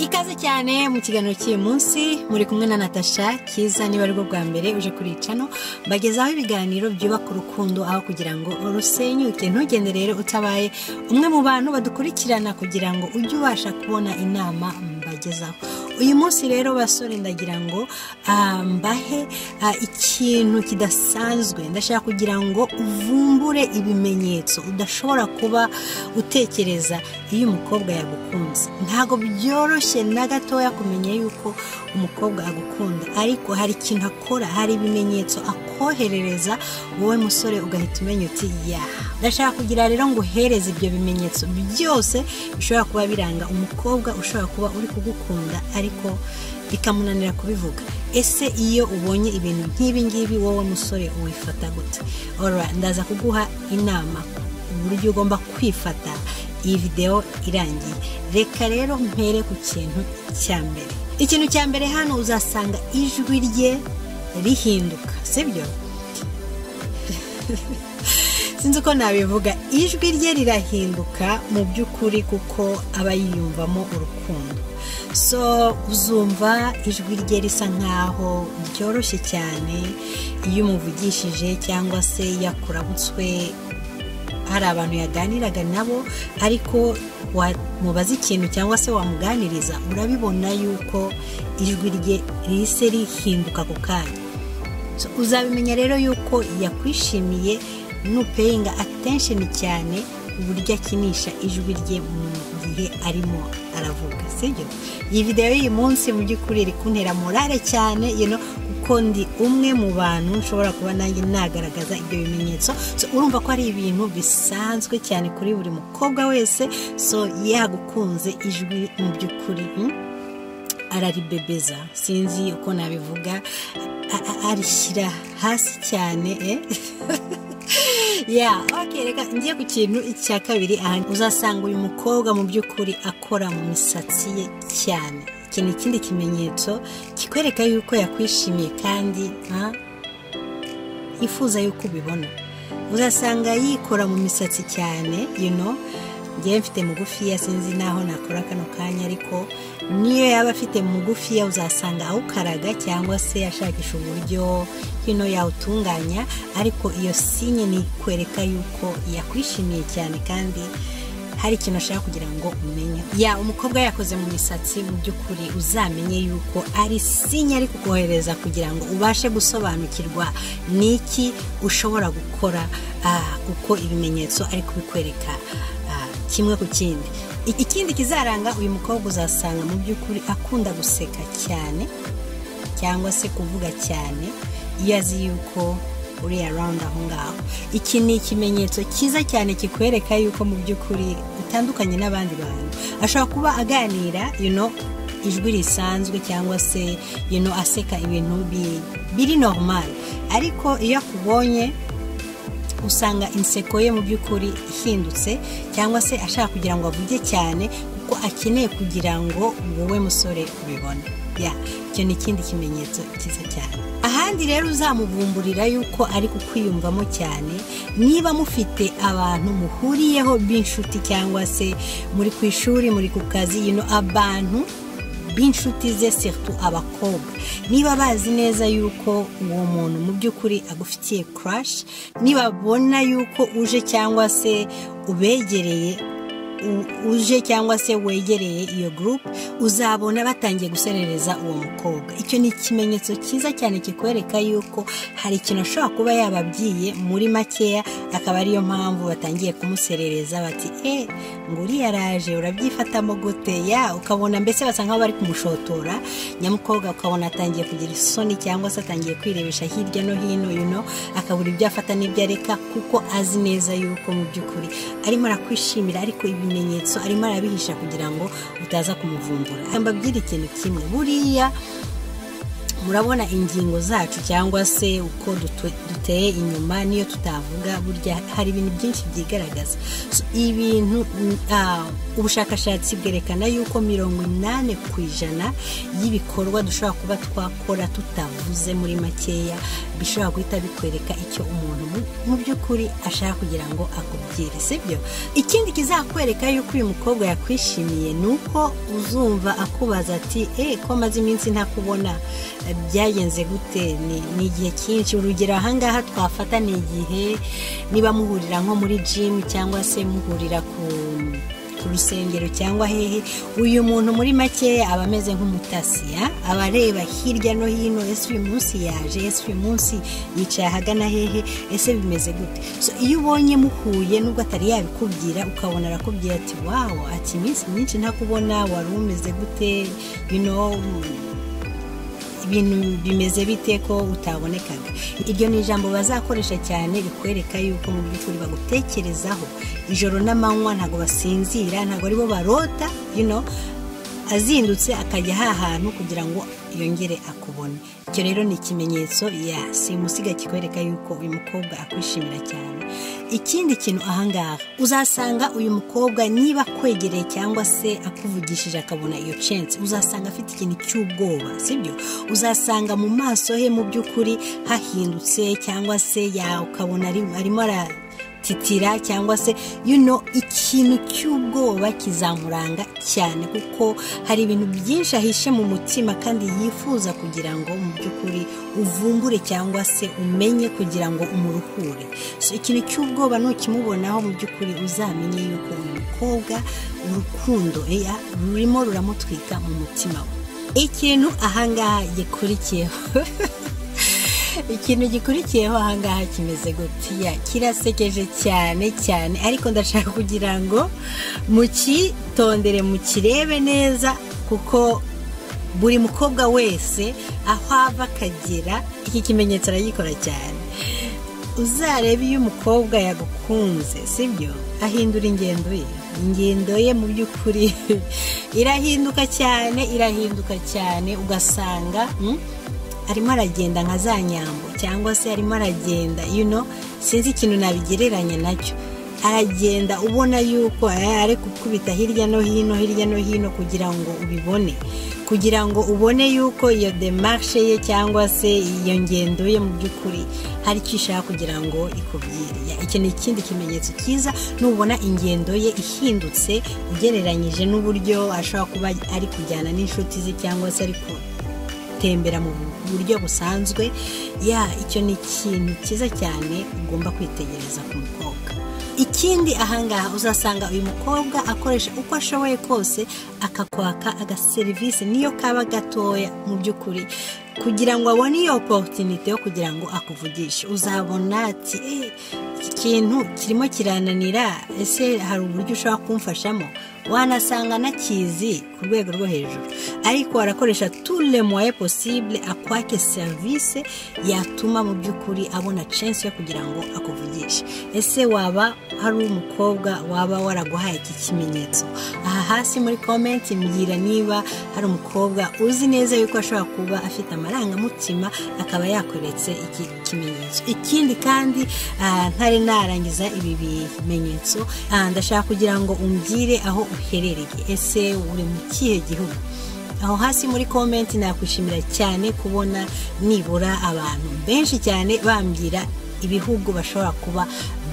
ikaze cyane mu kiganiro cy'uyu munsi muri kumwe na natasha cyiza niba ari bwo bwa mbere uje kuri icano bagezaho ibiganiro byubaka urukundo aho kugira ngo rusenyuke ntugende rero utabaye umwe mu bantu badukurikirana kugira ngo ujye ubasha kubona inama mbagezaho uyu munsi rero basore ndagira ngo ah, mbahe ah, ikintu kidasanzwe ndashaka kugira ngo uvumbure ibimenyetso udashobora kuba utekereza iyo umukobwa yagukunze ntabwo byoroshye na gatoya kumenya yuko umukobwa agukunda ariko hari ikintu akora hari ibimenyetso akoherereza wowe musore ugahita umenya uti yaha ndashaka kugira rero ngo uhereze ibyo bimenyetso byose bishobora kuba biranga umukobwa ushobora kuba uri kugukunda ariko bikamunanira kubivuga ese iyo ubonye ibintu nk'ibi ngibi wowe musore wifata gute Ora, ndaza kuguha inama uburyo ugomba kwifata iyi videwo irangiye reka rero mpere ku kintu cya mbere ikintu cya mbere hano uzasanga ijwi rye rihinduka sibyo sinzi uko nabivuga ijwi rye rirahinduka mu by'ukuri kuko aba yiyumvamo urukundo so uzumva ijwi rye risa nkaho ryoroshye cyane iyo umuvugishije cyangwa se yakurabutswe hari abantu yaganiraga nabo ariko wamubaza ikintu cyangwa se wamuganiriza urabibona yuko ijwi rye rihise rihinduka ku kanya So, uzabimenya rero yuko yakwishimiye nupeyinga atensheni cyane uburyo akinisha ijwi rye mu gihe arimo aravuga sibyo iyi videwo y'uyu munsi mu by'ukuri iri kuntera morale cyane you know, kuko ndi umwe mu bantu nshobora kuba nanjye nagaragaza ibyo bimenyetso so, urumva ko ari ibintu bisanzwe cyane kuri buri mukobwa wese so yagukunze ijwi mu by'ukuri hmm? araribebeza sinzi uko nabivuga a- a- arishyira hasi cyane eh? ya okay, reka ngiye ku kintu cya kabiri aha uzasanga uyu mukobwa mu by'ukuri akora mu misatsi ye cyane iki ni ikindi kimenyetso kikwereka yuko yakwishimiye kandi ha? yifuza yuko ubibona uzasanga yikora mu misatsi cyane you know ngewe mfite mugufiya sinzi naho nakora kano kanya ariko niyo yaba afite mugufiya uzasanga awukaraga cyangwa se ashakisha uburyo hino yawutunganya ariko iyo sinye ni ikwereka yuko yakwishimiye cyane kandi hari ikintu ashaka kugira ngo umenye ya umukobwa yakoze mu misatsi mu by'ukuri uzamenye yuko ari sinya ari kukohereza kugira ngo ubashe gusobanukirwa n'iki ushobora gukora ah, uko ibimenyetso ari kubikwereka ah, kimwe ku kindi I- ikindi kizaranga uyu mukobwa uzasanga mu by'ukuri akunda guseka cyane cyangwa se kuvuga cyane iyo azi yuko uri arawundi aho ngaho iki ni ikimenyetso cyiza cyane kikwereka yuko mu by'ukuri utandukanye n'abandi bantu ashobora kuba aganira you know, ijwi risanzwe cyangwa se you know, aseka ibintu bi- biri normal ariko iyo akubonye usanga inseko ye mu by'ukuri ihindutse cyangwa se ashaka kugira ngo avuge cyane kuko akeneye kugira ngo wowe musore ubibone ya icyo ni ikindi kimenyetso cyiza cyane ahandi rero uzamuvumburira yuko ari kukwiyumvamo cyane niba mufite abantu muhuriyeho b'inshuti cyangwa se muri ku ishuri muri ku kazi yino abantu b'inshuti ze sirtu abakobwa niba bazi neza yuko uwo muntu mu by'ukuri agufitiye kurashi nibabona yuko uje cyangwa se ubegereye u- uje cyangwa se wegereye iyo gurupe uzabona batangiye guserereza uwo mukobwa icyo ni ikimenyetso cyiza cyane kikwereka yuko hari ikintu ashobora kuba yababwiye muri makeya akaba ariyo mpamvu batangiye kumuserereza bati e nguri yaraje urabyifatamo gute ya ukabona mbese basa nkaho bari kumushotora nyamukobwa ukabona atangiye kugira isoni cyangwa se atangiye kwirebesha hirya no hino you know, akabura ibyo afata n'ibyo areka kuko azi neza yuko mu by'ukuri arimo arakwishimira ariko ibimenyetso arimo arabihisha kugira ngo utaza kumuvumbura mbabwire ikintu kimwe buriya murabona ingingo zacu cyangwa se uko duteye inyuma niyo tutavuga burya hari ibintu byinshi byigaragaza ibintu ubushakashatsi bwerekana yuko mirongo inani ku ijana y'ibikorwa dushobora kuba twakora tutavuze muri makeya bishobora guhita bikwereka icyo umuntu mu by'ukuri ashaka kugira ngo akubwire sibyo ikindi kizakwereka yuko uyu mukobwa yakwishimiye ni uko uzumva akubaza ati eee ko amaze iminsi ntakubona byagenze gute ni igihe cyinshi urugero ahangaha twafata ni igihe niba muhurira nko muri jimu cyangwa se muhurira ku rusengero cyangwa hehe uyu muntu muri makeya aba ameze nk'umutasi aba areba hirya no hino ese uyu munsi yaje ese uyu munsi yicaye ahagana hehe ese bimeze gute iyo ubonye muhuye nubwo atari yabikubwira ukabona arakubwira ati wawo ati iminsi myinshi ntakubona wari umeze gute ibintu bimeze bite ko utabonekaga iryo ni ijambo bazakoresha cyane rikwereka yuko mu by'ukuri bagutekerezaho ijoro n'amanywa ntabwo basinzira ntabwo aribo barota azindutse akajya ahantu kugira ngo yongere akubone icyo rero ni ikimenyetso ya simusiga kikwereka yuko uyu mukobwa akwishimira cyane ikindi kintu ahangaha uzasanga uyu mukobwa niba akwegereye cyangwa se akuvugishije akabona iyo censi uzasanga afite ikintu cy'ubwoba sibyo uzasanga mu maso he mu by'ukuri hahindutse cyangwa se ukabona arimo ara titira cyangwa se yuno ikintu cy'ubwoba kizamuranga cyane kuko hari ibintu byinshi ahishe mu mutima kandi yifuza kugira ngo mu by'ukuri uvumbure cyangwa se umenye kugira ngo umuruhure ikintu cy'ubwoba nukimubonaho mu by'ukuri uzamenye yuko uyu mukobwa urukundo rurimo ruramutwika mu mutima we ikintu ahangaha gikurikiyeho ikintu gikurikiyeho ahangaha kimeze gutiya kirasekeje cyane cyane ariko ndashaka kugira ngo mukitondere mukirebe neza kuko buri mukobwa wese aho ava akagera iki kimenyetso aragikora cyane uzarebe iyo umukobwa yagukunze sibyo ahindura ingendo ye ingendo ye mu by'ukuri irahinduka cyane irahinduka cyane ugasanga arimo aragenda nka za nyambo cyangwa se arimo aragenda yuno sinzi ikintu nabigereranya nacyo aragenda ubona yuko ari gukubita hirya no hino hirya no hino kugira ngo ubibone kugira ngo ubone yuko iyo demarshe ye cyangwa se iyo ngendo ye mu by'ukuri hari icyo ishaka kugira ngo ikubwire iki ni ikindi kimenyetso cyiza nubona ingendo ye ihindutse ugereranyije n'uburyo ashobora kuba ari kujyana n'inshuti ze cyangwa se ari gutembera mu buryo busanzwe ya icyo ni ikintu cyiza cyane ugomba kwitegereza ku mukobwa ikindi ahangaha uzasanga uyu mukobwa akoresha uko ashoboye kose akakwaka agaserivisi niyo kaba gatoya mu by'ukuri kugira ngo abone iyo oporutinite yo kugira ngo akuvugishe uzabona ati iki kintu kirimo kirananira ese hari uburyo ushobora kumfashamo wanasanga anakizi ku rwego rwo hejuru ariko arakoresha tule moye posibule akwake serivisi yatuma mu by'ukuri abona censi yo kugira ngo akuvugishe ese waba hari umukobwa waba waraguhaye iki kimenyetso aha hasi muri komenti mbwira niba hari umukobwa uzi neza yuko ashobora kuba afite amarangamutima akaba yakweretse iki kimenyetso ikindi kandi ntari narangiza ibi bimenyetso ndashaka kugira ngo umbwire aho uherereye ese uri mu kihe gihugu aho hasi muri komenti nakwishimira cyane kubona nibura abantu benshi cyane bambwira ibihugu bashobora kuba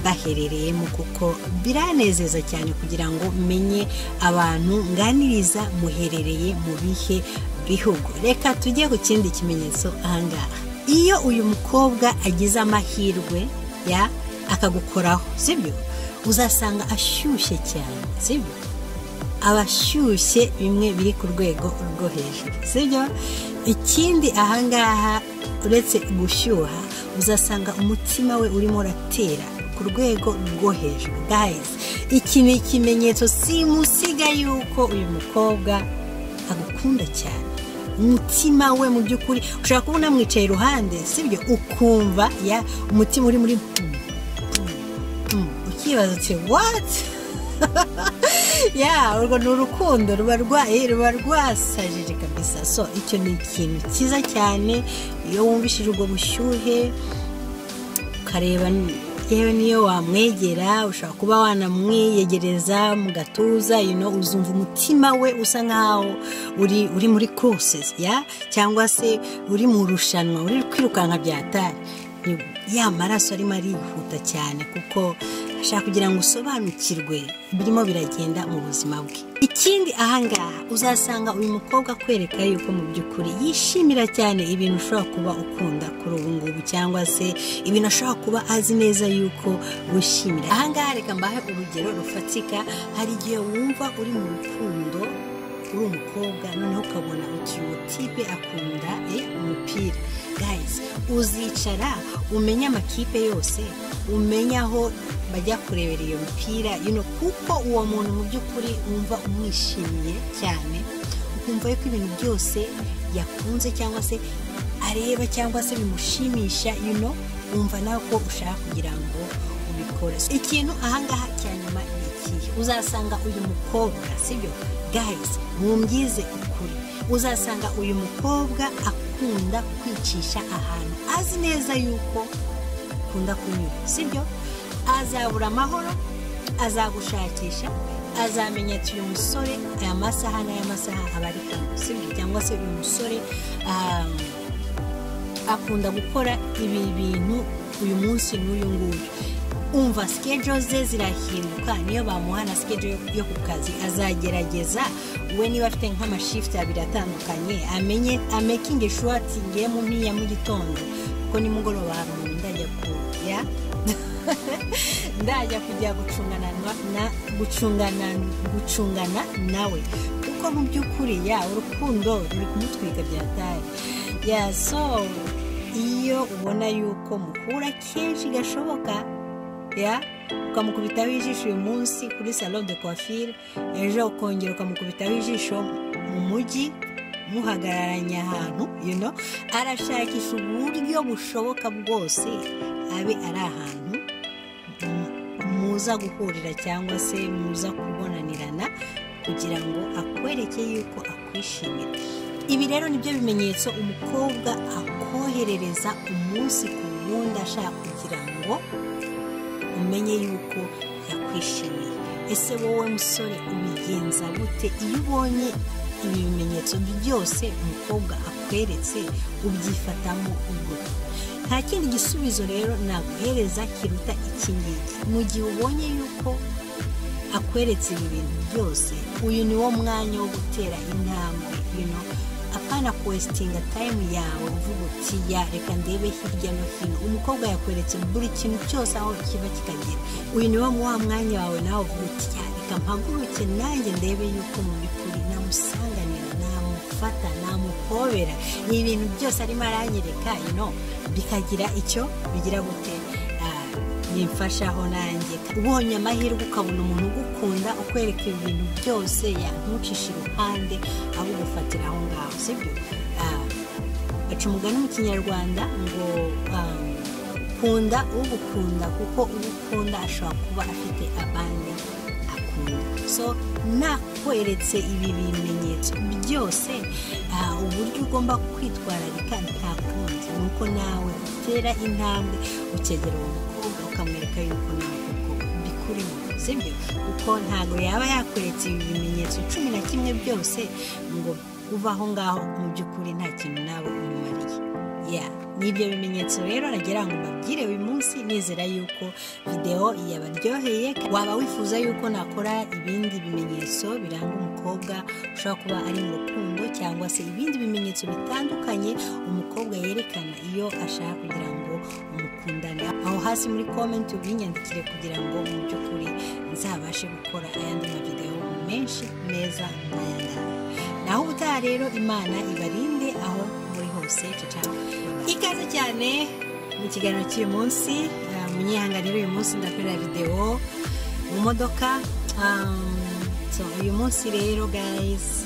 baherereyemo kuko biranezeza cyane kugira ngo menye abantu nganiriza muherereye mu bihe bihugu reka tujye ku kindi kimenyetso ahangaha iyo uyu mukobwa agize amahirwe ya akagukoraho sibyo uzasanga ashyushye cyane sibyo abashyushye bimwe biri ku rwego rwo hejuru sibyo ikindi ahangaha uretse gushyuha uzasanga umutima we urimo uratera ku rwego rwo hejuru gayizi iki ni ikimenyetso simusiga yuko uyu mukobwa agukunda cyane umutima we mu by'ukuri ushobora kuba unamwicaye iruhande sibyo ukumva ya umutima uri muri ukibaza uti wati ya urwo ni urukundo ruba rwaye ruba rwasajije kabisa so icyo ni ikintu cyiza cyane iyo wumvishije ubwo bushyuhe ukareba yewe niyo wamwegera ushobora kuba wanamwiyegereza mu gatuza ino uzumva umutima we usa nkaho uri uri muri kurusesi ya cyangwa se uri mu rushanwa uri kwirukanka byatari ya maraso arimo arihuta cyane kuko ashaka kugira ngo usobanukirwe birimo biragenda mu buzima bwe ikindi ahangaha uzasanga uyu mukobwa akwereka yuko mu by'ukuri yishimira cyane ibintu ushobora kuba ukunda kuri ubu ngubu cyangwa se ibintu ashobora kuba azi neza yuko wishimira ahangaha reka mbahe urugero rufatika hari igihe wumva uri mu rukundo uri umukobwa noneho ukabona uwo tipe akunda umupira gayizi uzicara umenya amakipe yose umenya aho bajya kurebera iyo mipira ino kuko uwo muntu mu by'ukuri wumva umwishimiye cyane ukumva yuko ibintu byose yakunze cyangwa se areba cyangwa se bimushimisha ino wumva nawe ko ushaka kugira ngo ubikore ikintu ahangaha cya nyuma ni ikihe uzasanga uyu mukobwa sibyo gayizi mwumyize ukuri uzasanga uyu mukobwa akunda kwicisha ahantu azi neza yuko akunda kunyura sibyo azabura amahoro azagushakisha azamenya ati uyu musore aya masaha n'aya masaha aba ari sibyo cyangwa se uyu musore akunda gukora ibi bintu uyu munsi n'uyu nguyu umva sikejo ze zirahinduka niyo bamuha na sikejo yo ku kazi azagerageza we niba afite nk'amashifuti abiri atandukanye amenye amekingi shuwati ngiyemo n'iya mu gitondo kuko nimugoroba hari umuntu ndajya kujya ndajya kujya gucungana na gucungana gucungana nawe kuko mu by'ukuri ya urukundo ruri kumutwika byatari ya so iyo ubona yuko mukura kenshi gashoboka ya ukamukubitaho ijisho uyu munsi kuri salo de coiffure ejo ukongera ukamukubitaho ijisho mu mujyi muhagararanye ahantu yuno arashakisha uburyo bushoboka bwose abe ari ahantu muza guhurira cyangwa se muza kubonanirana kugira ngo akwereke yuko akwishimira ibi rero nibyo bimenyetso umukobwa akoherereza umunsi ku wundi ashaka kugira ngo umenye yuko yakwishimiye ese wowe musore ubigenza gute iyo ubonye ibi bimenyetso byose umukobwa akweretse ubyifatamo ugura nta kindi gisubizo rero naguhereza kiruta iki ngiki mu gihe ubonye yuko akweretse ibi bintu byose uyu ni wo mwanya wo gutera intambwe ino apana kwesitinga tayimu yawe uvuga uti ya reka ndebe hirya no hino umukobwa yakweretse buri kintu cyose aho kiba kikagera uyu ni wo wa mwanya wawe nawe uvuga uti ya reka mpaguruke nanjye ndebe yuko mu by'ukuri namusanganira namufata namuhobera ni ibintu byose arimo aranyereka ino bikagira icyo bigira gute bimfashaho nanjye ubonye amahirwe ukabona umuntu ugukunda ukwereka ibintu byose yantucisha iruhande aho ugufatira aho ngaho sibyo baca umugani mu kinyarwanda ngo kunda ugukunda kuko ugukunda ashobora kuba afite abandi akunda so nakweretse ibi bimenyetso byose uburyo ugomba kwitwararika nta kundi ni uko nawe utera intambwe ukegera uwo mukobwa ukamwereka yuko nawe koko bikurimo sibyo kuko ntabwo yaba yakweretse ibi bimenyetso cumi na kimwe byose ngo uva aho ngaho mu by'ukuri nta kintu nawe umumariye n'ibyo bimenyetso rero nagira ngo mbabwire uyu munsi nizera yuko videwo yabaryoheye waba wifuza yuko nakora ibindi bimenyetso biranga umukobwa ushobora kuba ari mu rukundo cyangwa se ibindi bimenyetso bitandukanye umukobwa yerekana iyo ashaka kugira ngo umukundane aho hasi muri komenti ubinyandikire kugira ngo mu by'ukuri nzabashe gukora ayandi mavidewo menshi meza nk'ayangaya naho ubutaha rero imana ibarinde aho muri hose cacana ikaze cyane mu kiganiro cy'uyu munsi munyihanganire uyu munsi ndakorera videwo mu modoka uyu munsi rero gayizi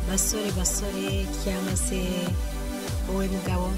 basore basore cyangwa se wowe mugabo